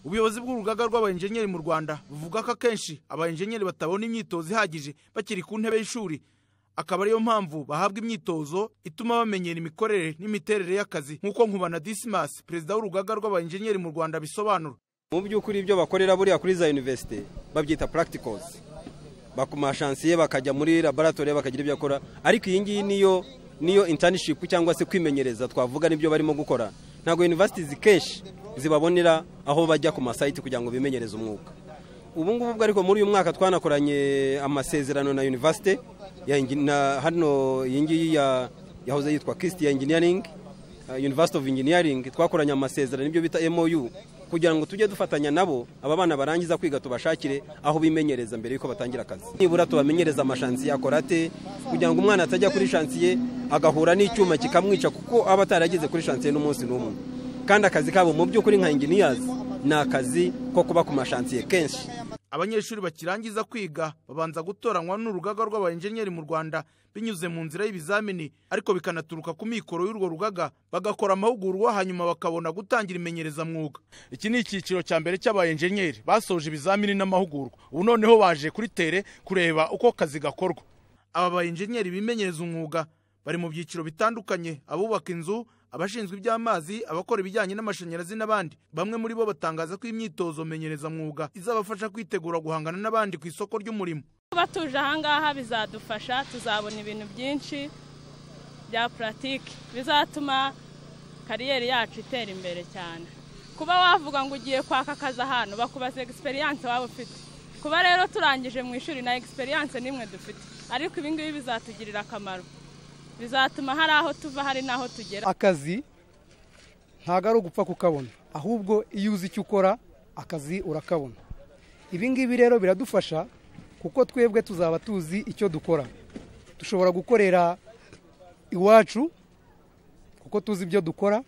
ubuyobozi bw'urugaga rw'abayenjenyeri mu rwanda buvuga ko akenshi abayenjenyeri batabona imyitozo ihagije bakiri ku ntebe y'ishuri akaba ariyo mpamvu bahabwa imyitozo ituma bamenyera imikorere n'imiterere y'akazi nk'uko nkubana disimasi perezida w'urugaga rw'abayenjenyeri mu rwanda abisobanura mu by'ukuri ibyo bakorera buriya kuri za univerisite babyita practicals bakuma shansiye bakajya muri laboratoire bakagira ibyo akora ariko iyi ngiyi niyo niyo internship cyangwa se kwimenyereza twavuga n'ibyo barimo gukora ntabwo universities kenshi zibabonera aho bajya ku masayiti kugira ngo bimenyereze umwuga ubu ngubu ariko muri uyu mwaka twanakoranye amasezerano na university ya na hano iyi ngiyi ya yahoze yitwa Kist ya engineering uh, University of Engineering twakoranye amasezerano ibyo bita MOU kugira ngo tujye dufatanya nabo aba bana barangiza kwiga tubashakire aho bimenyereza mbere yuko batangira akazi nibura tubamenyereza amashansiye akora ate kugira ngo umwana atajya kuri shansiye agahura n'icyuma kikamwica kuko aba atarageze kuri shansiye n'umunsi n'umwe kandi akazi kabo mu by'ukuri nka inginiyazi ni akazi ko kuba ku mashansiye kenshi abanyeshuri bakirangiza kwiga babanza gutoranywa n'urugaga rw'abayenjenyeri mu rwanda binyuze mu nzira y'ibizamini ariko bikanaturuka ku mikoro y'urwo rugaga bagakora amahugurwa hanyuma bakabona gutangira imenyerezamwuga iki ni icyiciro cya mbere cy'abayenjenyeri basoje ibizamini n'amahugurwa ubu noneho baje kuri tere kureba uko akazi gakorwa aba bayenjenyeri bimenyereza umwuga bari mu byiciro bitandukanye abubaka inzu abashinzwe iby'amazi abakora ibijyanye n'amashanyarazi n'abandi bamwe muri bo batangaza ko imyitozo menyerezamwuga izabafasha kwitegura guhangana n'abandi ku isoko ry'umurimo kuba tuje ahangaha bizadufasha tuzabona ibintu byinshi bya puratike bizatuma kariyeri yacu itera imbere cyane kuba wavuga ngo ugiye kwaka akazi ahantu bakubaza egisperiyanse waba ufite kuba rero turangije mu ishuri na egisperiyanse n'imwe dufite ariko ibingibi bizatugirira akamaro bizatuma hari aho tuva hari n'aho tugera akazi ntabwo ari ugupfa kukabona ahubwo iyo uzi icyo ukora akazi urakabona ibingibi rero biradufasha kuko twebwe tuzaba tuzi icyo dukora dushobora gukorera iwacu kuko tuzi ibyo dukora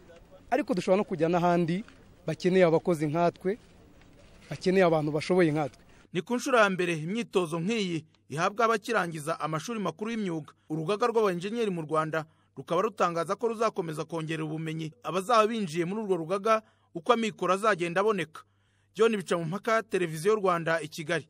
ariko dushobora no kujya n'ahandi bakeneye abakozi nkatwe bakeneye abantu bashoboye nkatwe ni ku nshuro ya mbere imyitozo nk'iyi ihabwa abakirangiza amashuri makuru y'imyuga urugaga rw'abayenjenyeri mu rwanda rukaba rutangaza ko ruzakomeza kongerera ubumenyi abazaba binjiye muri urwo rugaga uko amikoro azagenda aboneka john bica mu mpaka televiziyo rwanda i kigali